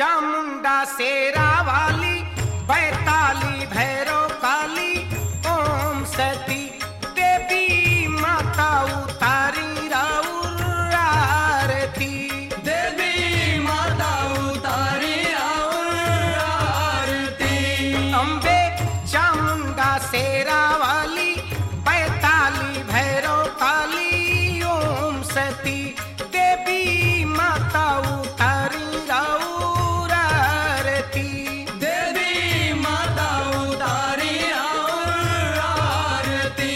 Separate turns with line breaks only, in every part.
चामुंडा शेरा वाली बैताली भैरव काली ओम सती देवी माता उतारी राउर आरती
देवी माता उतारी और आरती
अम्बे चामुंडा शेरा वाली बैताली भैरव काली ओम सती देवी माता उतारी राउर आरती
देवी माता उतारी और आरती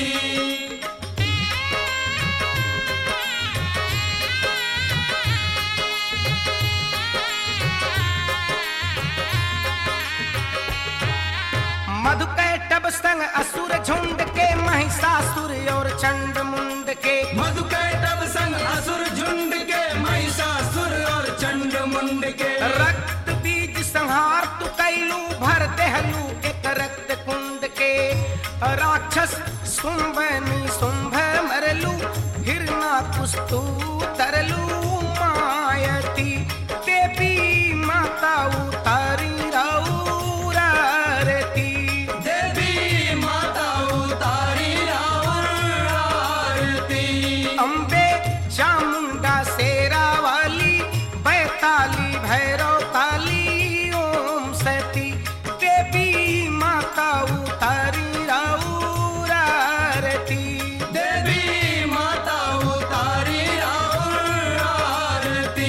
मधुकैटब संग असुर झुंड के महिषासुर और चंड मुंड के
मधुकैटब संग असुर झुंड के महिषासुर और चंड मुंड के
रक्त बीज संहार तु कैलू भर देहलू एक रक्त कुंड के राक्षस सुंभनी सुंभ मरलू हिरना कुस्तु तरलू मायती देवी माता उतारी राउर आरती
देवी माता उतारी और आरती
अम्बे चामुंडा शेरा वाली बैताली भैरव काली ओम सती देवी माता उतारी राउर आरती
देवी माता उतारी और आरती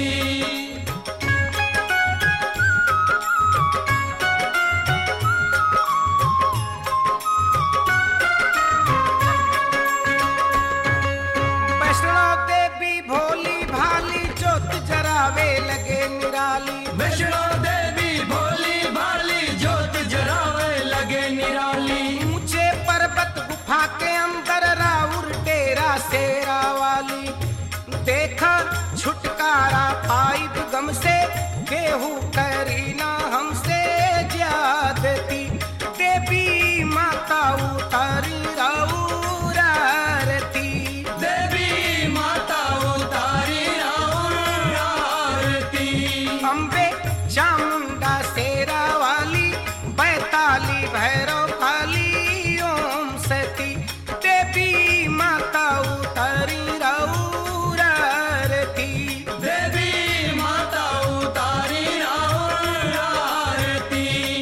वैष्णो देवी भोली भाली ज्योत जरावे लगे निराली
वैष्णो देवी भोली भाली ज्योत जरावे लगे निराली
ऊंचे पर्वत गुफा के अंदर राउर डेरा शेरा वाली देखा छुटकारा पाई गम से केहू करी ना हमसे ज्यादती देवी माता उतारी राउर आरती
देवी माता उतारी और आरती
अम्बे चामुंडा शेरा वाली बैताली भैरव काली ओम सती देवी माता उतारी राउर आरती
देवी माता उतारी और आरती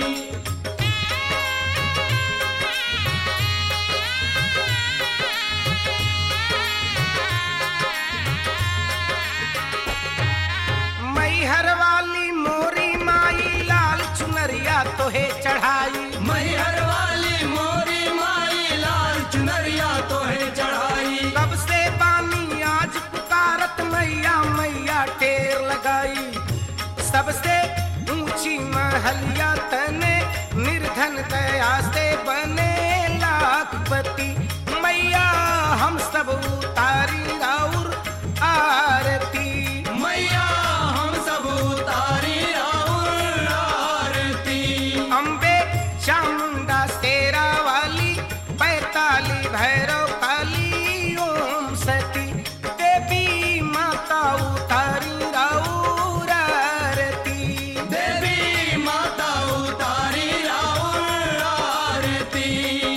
मैहर वाली मोरी माई लाल चुनरिया तोहे चढ़ाई
मैहर वाली मोरी माई लाल चुनरिया तो है चढ़ाई
कब से बानी आज पुकारत मैया मैया टेर लगाई सबसे ऊंची महलिया तने निर्धन दया से बने लाखपति मैया हम सब उतारी राउर आरती
मैया हम सब उतारी और आरती
अम्बे चामुंडा शेरा वाली बैताली भैरव काली ओम सती देवी माता उतारी राउर आरती
देवी माता उतारी और आरती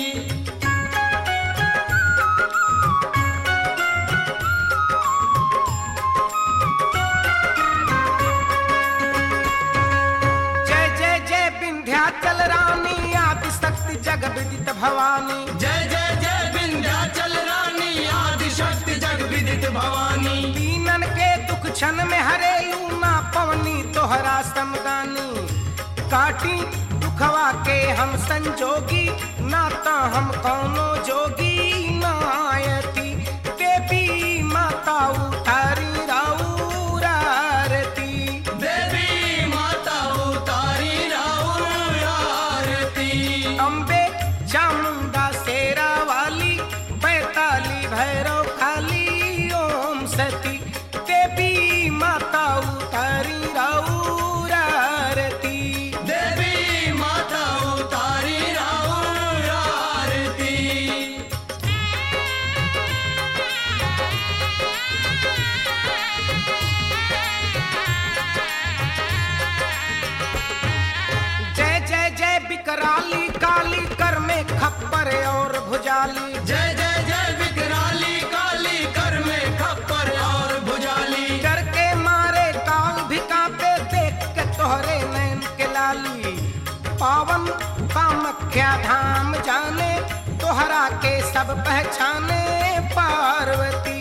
जय जय जय विंध्याचल रानी आदि शक्ति जग विदित भवानी
जय जय जय विंध्याचल रानी आदि शक्ति जग विदित भवानी
दीनन के दुख क्षण में हरेलू ना पवनी तोहरा समगानी काटी दुखवा के हम संजोगी ना तो हम कौनो जोगी नायती देवी माता उतारी राउर आरती
देवी माता उतारी और आरती
अम्बे चामुंडा शेरा वाली बैताली भैरव काली ओम सती देवी माता उतारी राउर आरती
देवी माता उतारी और आरती
कराली काली कर में खप्पर और भुजाली
जय जय जय विकराली काली कर में खप्पर और भुजाली
डर के मारे काल भी कांपे देख के तोहरे नैन के लाली पावन कामख्या धाम जाने तोहरा के सब पहचाने पार्वती